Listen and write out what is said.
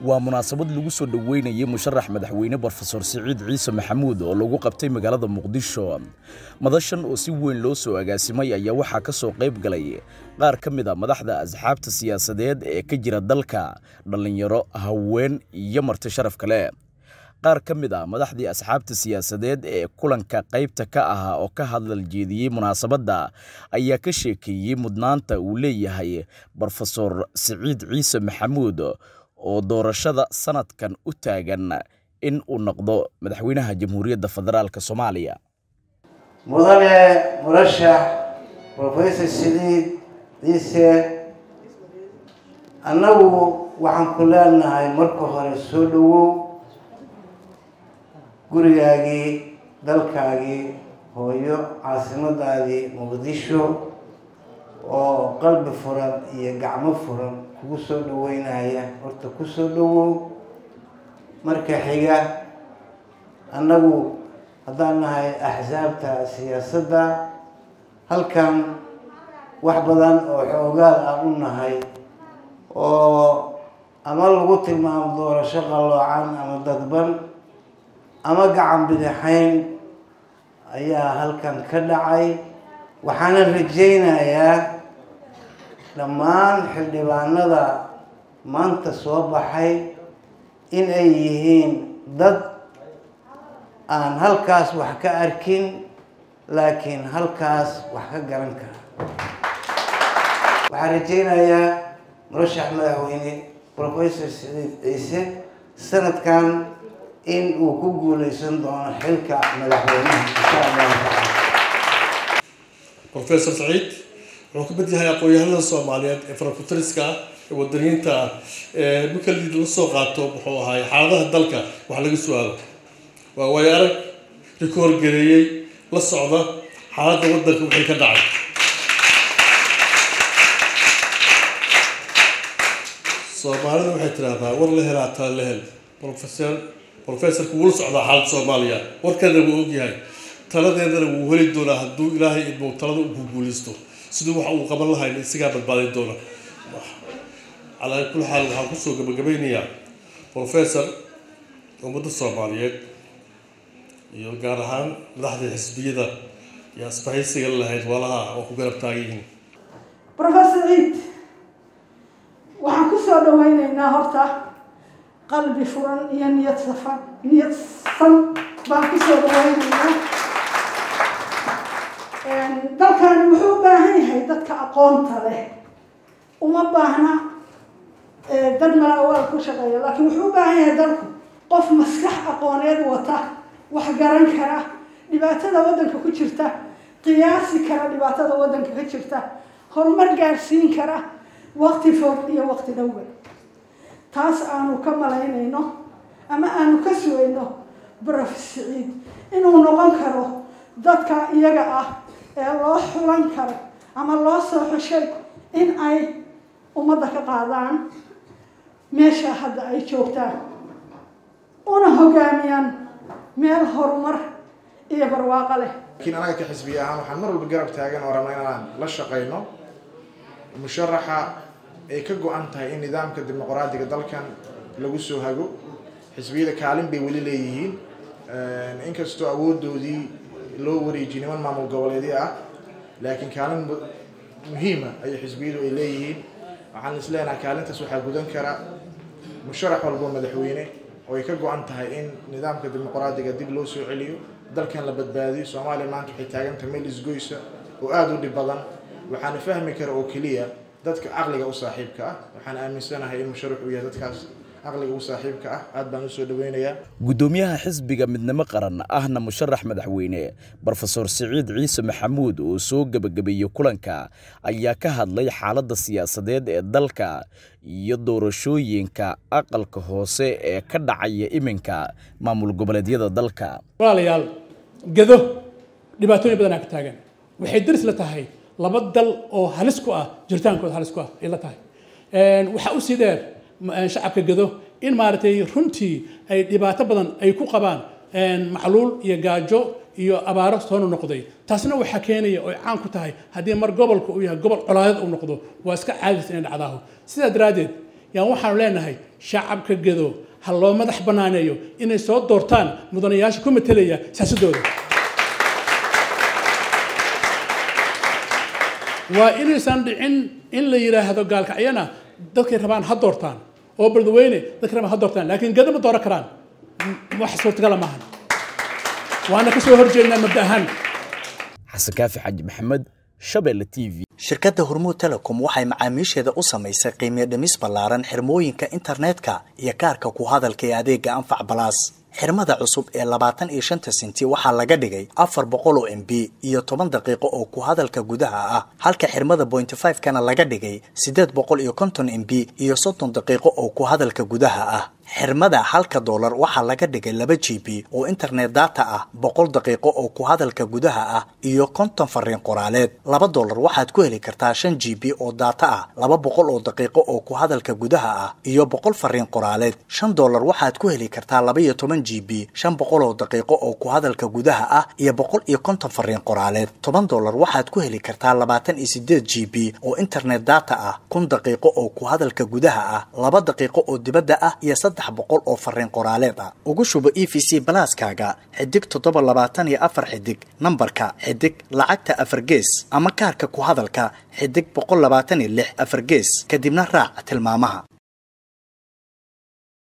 waa munaasabad lagu soo dhoweynayay musharax madaxweyne brofesor siciid ciise maxamuud oo lagu qabtay magaalada muqdisho madashan oo si weyn loo soo agaasimay ayaa waxaa ka soo qayb galay qaar ka mid a madaxda asxaabta siyaasadeed ee ka jira dalka dhallinyaro haween iyo marti sharaf kale qaar ka mid a madaxdii asxaabta siyaasadeed ee kulanka qaybta ka ahaa oo ka hadlal jeediyey munaasabadda ayaa ka sheekeeyey mudnaanta uu leeyahay brofesor siciid ciise maxamuud oo doorashada sanadkan u taagan in uu noqdo madaxweynaha jamhuuriyadda federaalk soomaaliya mudane murashax brofesor siciid ciise annagu waxaan ku leenahay marka hore soo dhowow gurigaagii dalkaagii hooyo caasimadaadii muqdisho oo qalbi furan iyo gacmo furan kugu soo dhaweynaya horta ku soo dhowow marka xiga annagu haddaan nahay axsaabta siyaasadda halkan wax badan oo xoogaal aan u nahay oo ama lagu tilmaamo doorasho qalloocan ama dadban ama gacan bidixayn ayaa halkan ka dhacay waxaana rajaynayaa dhammaan xildhibaanada maanta soo baxay in ay yihiin dad aan halkaas wax ka arkin laakiin halkaas wax ka garan kara waxaan rajaynayaa murashax madaxweyne professor siciid ciise sanadkan in uu ku guuleysan doono xilka madaxweynaha insha allahu tacaala professor saciid wuxuu ka mid yahay aqoon-yahanada soomaaliyeed ee farafutariska ah ee wadaniyiinta ah ee marka la soo qaato muxuu ahaay xaaladaha dalka wax laga su-aalo waa waayo arag rika horgareeyey la socda xaaladda waddanka wixii ka dhacay soomaalida waxay tidhaahdaa war la helaa tala la hel professor professorku wuu la socdaa xaaladda soomaaliya warkana wuu ogyahay taladeedana wuu heli doonaa hadduu ilaahay idmo talada u guuguulaysto siduu wax uu qaban lahayn isagaa badbaadin doona calaa kulli xaal waxaan kusoo gabagabeynayaa professor ummadda soomaaliyeed iyo gaar ahaan madaxda xisbiyada iyo asbahaysiga lahayd walaha oo ku garab taagan yihiin professor ciid waxaan ku soo dhaweyneynaa horta qalbi furan iyo niyad safan niyad san baan ku soo dhaweyneynaa dalkani wuxuu u baahan yahay dadka aqoonta leh uma baahna dad malaawaal ku shaqeeya laakiin wuxuu u baahan yahay dalku qof maskax aqooneed wata wax garan kara dhibaatada waddanka ku jirta qiyaasi kara dhibaatada waddanka ka jirta horumar gaadhsiin kara waqti fog iyo waqti dhowba taas aanu ka malaynayno ama aanu ka sugayno brof siciid inuu noqon karo dadka iyaga ah ee loo xulan karo ama loo soo xushay in ay ummadda ka qaadaan meesha hadda ay joogtaan una hogaamiyaan meel horumar iyo barwaaqo leh laakiin anaga ka xisbiya ahaan waxaan mar walba garab taagan oo rabna inaan la shaqayno musharaxa ay ka go-an tahay in nidaamka dimuqraadiga dalkan lagu soo hago xisbiyada kaalin bay weli leeyihiin inkastoo awoodoodii loo wareejiy niman maamul goboleedyo ah laakiin kaalin muhiima ayay xisbiyadu ay leeyihiin waxaan is leenahay kaalintaas waxaa gudan kara musharax walbo madaxweyne oo ay ka go-an tahay in nidaamka dimuqraadiga dib loo soo celiyo dalkan la badbaadiyo soomaaliya maanta waxay taagantahay meel isgoysa oo aada u dhib badan waxaana fahmi kara oo keliya dadka caqliga u saaxiibka ah waxaan aaminsanahay in musharax uu yahay dadkaas caqliga u saaxiibka ah aad baan usoo dhaweynayaa guddoomiyaha xisbiga midnimo qaran ahna musharax madaxweyne brofesor siciid ciise maxamuud oo soo gebagabeeyey kulanka ayaa ka hadlay xaaladda siyaasadeed ee dalka iyo doorashooyinka aqalka hoose ee ka dhacaya iminka maamul goboleedyada dalka walaalayaal gado dhibaatooyin badanaa ka taagan waxay daris la tahay laba dal oo halis ku ah jiritaankooda halis ku ah ay la tahay waxaa usii dheer shacabka gado in maaragtay runtii ay dhibaato badan ay ku qabaan macluul iyo gaajo iyo abaaro soo noqday taasna waxaa keenaya oo ay caan ku tahay haddii mar gobolka uu yahay gobol colaadeed uu noqdo waa iska caadis inay dhacdaaho sidaa daraaddeed yaan waxaanu leenahay shacabka gedo ha loo madax banaaneeyo inay soo doortaan mudanayaasha ku matelaya siyaasadooda waa inaysan dhicin in la yidhaahdo gaalkacyana dadkay rabaan ha doortaan oo baldaweyne dadkay rabaan ha doortaan laakiin gedo ma dooran karaan wax suurtagala maahan waana ka soo horjeednaa mabda ahaan xasan kaafi xaji maxamed shabeelle t v shirkadda hormuud telecom waxay macaamiisheeda u samaysay qiimiyo dhimis ballaaran xirmooyinka internetka iyo kaarka ku hadalka ee adeega anfac balaas xirmada cusub ee labaatan iyo shanta senti waxaa laga dhigay afar boqol oo m b iyo toban daqiiqo oo ku hadalka gudaha ah halka xirmada bointy five kana laga dhigay siddeed boqol iyo konton m b iyo soddon daqiiqo oo ku hadalka gudaha ah xirmada halka doolar waxaa laga dhigay laba g b oo internet data ah boqol daqiiqo oo ku hadalka gudaha ah iyo konton fariin qoraaleed laba doolar waxaad ku heli kartaa shan g b oo data ah laba boqol oo daqiiqo oo ku hadalka gudaha ah iyo boqol fariin qoraaleed shan doolar waxaad ku heli kartaa laba iyo toban g b shan boqol oo daqiiqo oo ku hadalka gudaha ah iyo boqol iyo konton fariin qoraaleed toban doolar waxaad ku heli kartaa labaatan iyo sideed g b oo internet data ah kun daqiiqo oo ku hadalka gudaha ah laba daqiiqo oo dibadda ah iyo saddex boqol oo fariin qoraaleed ah ugu shubo e v c balaaskaaga xidig toddoba labaatan iyo afar xidig nambarka xidig lacagta afar gees ama kaarka ku hadalka xidig boqol labaatan iyo lix afar gees kadibna raac tilmaamaha